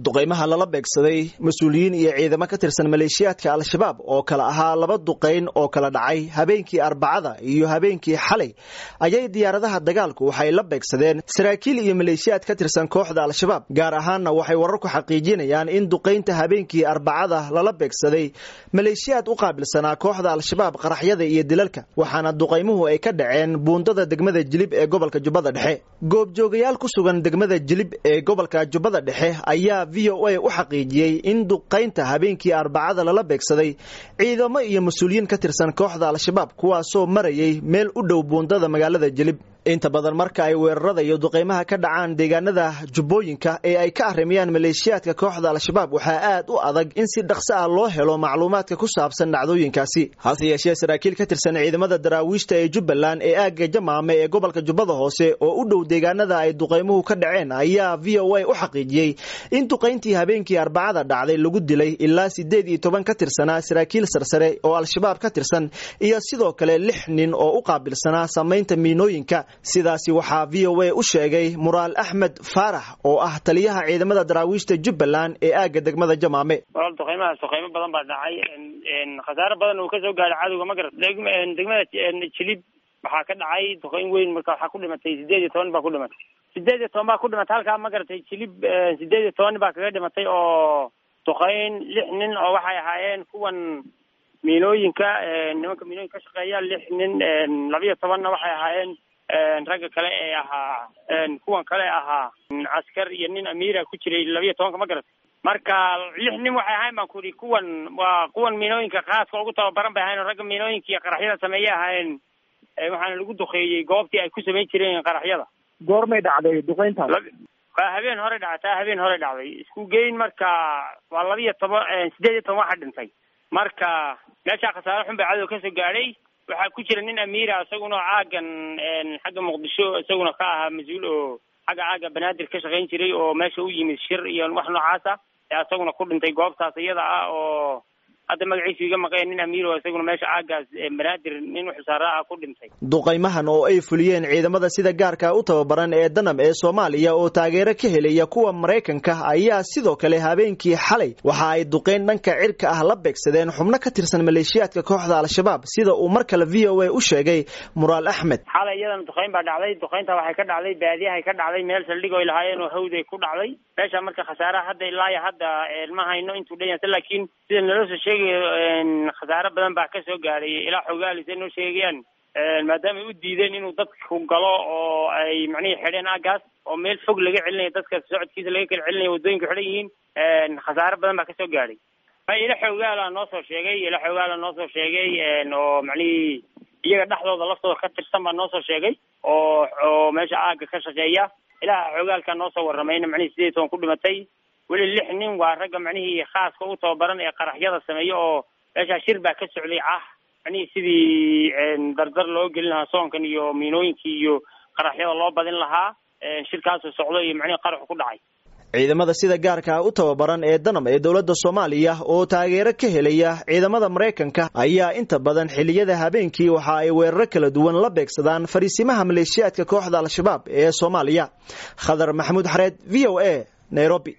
duqaymaha lala beegsaday mas-uuliyiin iyo ciidamo ka tirsan maleeshiyaadka al-shabaab oo kale ahaa laba duqayn oo kala dhacay habeenkii arbacada iyo habeenkii xalay ayay diyaaradaha dagaalku waxay la beegsadeen saraakiil iyo maleeshiyaad ka tirsan kooxda al-shabaab gaar ahaanna waxay wararku xaqiijinayaan in duqaynta habeenkii arbacada lala beegsaday maleeshiyaad u qaabilsanaa kooxda al-shabaab qaraxyada iyo dilalka waxaana duqaymuhu ay ka dhaceen buundada degmada jilib ee gobolka jubbada dhexe goobjoogayaal ku sugan degmada jilib ee gobolka jubbada dhexe ayaa v o a u xaqiijiyey in duqaynta habeenkii arbacada lala beegsaday ciidamo iyo mas-uuliyiin ka tirsan kooxda al-shabaab kuwaasoo marayay meel u dhow buundada magaalada jilib inta badan marka ay weerarada iyo duqaymaha ka dhacaan deegaanada jubbooyinka ee ay ka arrimayaan maleeshiyaadka kooxda al-shabaab waxaa aad u adag in si dhaqso ah loo helo macluumaadka ku saabsan dhacdooyinkaasi hase yeeshee saraakiil ka tirsan ciidamada daraawiishta ee jubbaland ee aagga jamaame ee gobolka jubbada hoose oo u dhow deegaanada ay duqaymuhu ka dhaceen ayaa v o a u xaqiijiyey in duqayntii habeenkii arbacada dhacday lagu dilay ilaa sideed iyo toban ka tirsanaa saraakiil sarsare oo al-shabaab ka tirsan iyo sidoo kale lix nin oo u qaabilsanaa samaynta miinooyinka sidaasi waxaa v o a u sheegay muraal axmed faarax oo ah taliyaha ciidamada daraawiishta jubbaland ee aagga degmada jamaame walaal duqaymahaas duqaymo badan baa dhacay khasaare badan uu kasoo gaaray cadowga ma garat degmada jilib waxaa ka dhacay duqayn weyn marka waxaa ku dhimatay sideed iyo toban baa ku dhimatay sideed iyo toban baa ku dhimatay halkaa ma garatay jilib sideed iyo toban baa kaga dhimatay oo duqayn lix nin oo waxay ahaayeen kuwan miinooyinka nimanka miinooyinka ka shaqeeya lix nin labiyo tobanna waxay ahaayeen ragga kale ee ahaa kuwan kale ahaa askar iyo nin amiira ku jiray labiyo tobanka ma garatay marka lix nin waxay ahayn baan ku ihi kuwan waa kuwan miinooyinka khaaska ugu tababaran bay ahayen oo ragga miinooyinka iyo qaraxyada sameeyey ahaayeen waxaana lagu duqeeyey goobtii ay ku samayn jireen qaraxyada goormay dhacday duqeyntaas waa habeen hore dhacday taa habeen hore dhacday isku geyn marka waa labiyo toban sideed iyo toban waxa dhintay marka meeshaa khasaare xun baa cadow kasoo gaadhay waxaa ku jira nin amiira isaguna caagan xagga muqdisho isaguna ka ahaa mas-uul oo xagga caaga banaadir ka shaqayn jiray oo meesha u yimid shir iyo wax noocaasa ee isaguna ku dhintay goobtaas iyada ah oo hadda magaciisu iga maqeen nin amiir oo isaguna meesha caagaas banaadir nin uxusaara ah ku dhintay duqaymahan oo ay fuliyeen ciidamada sida gaarka u tababaran ee danab ee soomaaliya oo taageero ka helaya kuwa maraykanka ayaa sidoo kale habeenkii xalay waxa ay duqayn dhanka cirka ah la beegsadeen xubno ka tirsan maleeshiyaadka kooxda al-shabaab sida uu mar kale v o a u sheegay muraal axmed xalay iyadana duqayn baa dhacday duqaynta waxay ka dhacday baadiyahay ka dhacday meel saldhig oy lahaayeen oo hawday ku dhacday meesha marka khasaaraha hadda ilaayo hadda ma hayno intuu dhan yahay laakiin sida naloo soo sheegay khasaare badan baa kasoo gaaray ilaa xogaalis ay noo sheegayaan maadaama ay u diideen inuu dadku galo oo ay macnihii xidheen aagaas oo meel fog laga celinayo dadka socodkiisa laga kala celinayo waddooyinka xidhan yihiin khasaare badan baa kasoo gaaray ila xoogaala noo soo sheegay ila xoogaala noo soo sheegay oo macnihii iyaga dhexdooda laftooda ka tirsan baa noo soo sheegay oo oo meesha aaga ka shaqeeya ilaha xoogaalka noo soo warramayna macnihii sideed toban ku dhimatay weli lix nin waa ragga macnihii khaaska u tababaran ee qaraxyada sameeya oo meeshaa shir baa ka socday ah macnihii sidii dardar loo gelin lahaa soonkan iyo miinooyinkii iyo qaraxyada loo badin lahaa shirkaasoo socdo iyo macnihii qaraxu ku dhacay ciidamada sida gaarka u tababaran ee danab ee dowladda soomaaliya oo taageero ka helaya ciidamada maraykanka ayaa inta badan xilliyada habeenkii waxa ay weeraro kala duwan la beegsadaan fariisimaha maleeshiyaadka kooxda al-shabaab ee soomaaliya khadar maxamuud xareed v o a nairobi